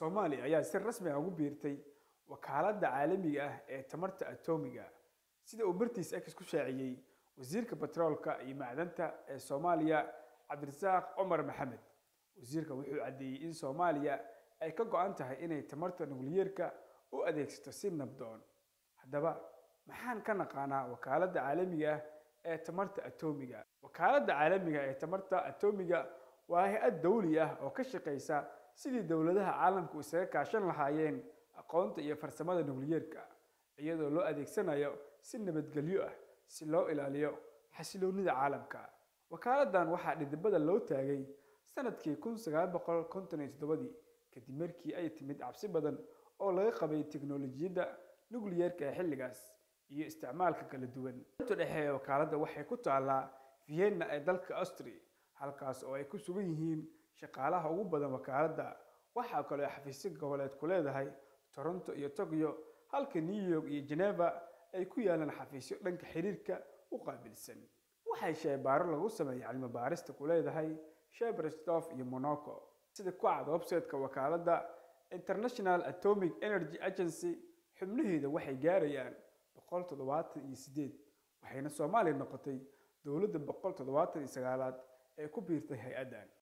soomaaliya ayaa si rasmi ah ugu biirtay wakaaladda caalamiga ah ee tamarta atoomiga sida uu bartiis ex ku shaaciyey wasiirka batroolka iyo macdanta ee soomaaliya cabdirasaaq cumar maxamed wasiirka wuxuu caddeeyey in soomaaliya ay ka go-an tahay inay tamarta nukliyeerka u adeegsato si nabdoon haddaba maxaan ka naqaanaa wakaaladda caalamiga ah ee tamarta atoomiga wakaaladda caalamiga ee tamarta atoomiga waa hay-ad dawli ah oo ka shaqaysa sidii dowladaha caalamku isaga kaashan lahaayeen aqoonta iyo farsamada nukliyeerka iyadoo loo adeegsanayo si nabadgelyo ah si loo ilaaliyo xasiloonida caalamka wakaaladdan waxaa dhidibada loo taagay sanadkii kun sagaal boqol konton iyo toddobadii kadib markii ay timid cabsi badan oo laga qabay teknolojiyadda nukliyeerka ee xilligaas iyo isticmaalka kala duwan inta dhexe ee wakaaladda waxay ku taallaa vienna ee dalka austria halkaas oo ay ku sugan yihiin shaqaalaha ugu badan wakaaladda waxaa kaloo xafiisyo goboleed ku leedahay toronto iyo tokyo halka new york iyo geneva ay ku yaalaan xafiisyo dhanka xiriirka u qaabilsan waxay sheebaaro lagu sameeyay cilmi baarista ku leedahay sheberstof iyo monaco sida ku cad website-ka wakaaladda international atomic energy agency xubnaheeda waxay gaarayaan boqol toddobaatan iyo sideed waxayna soomaaliya noqotay dowladda boqol toddobaatan iyo sagaalaad ee ku biirtay hay-addan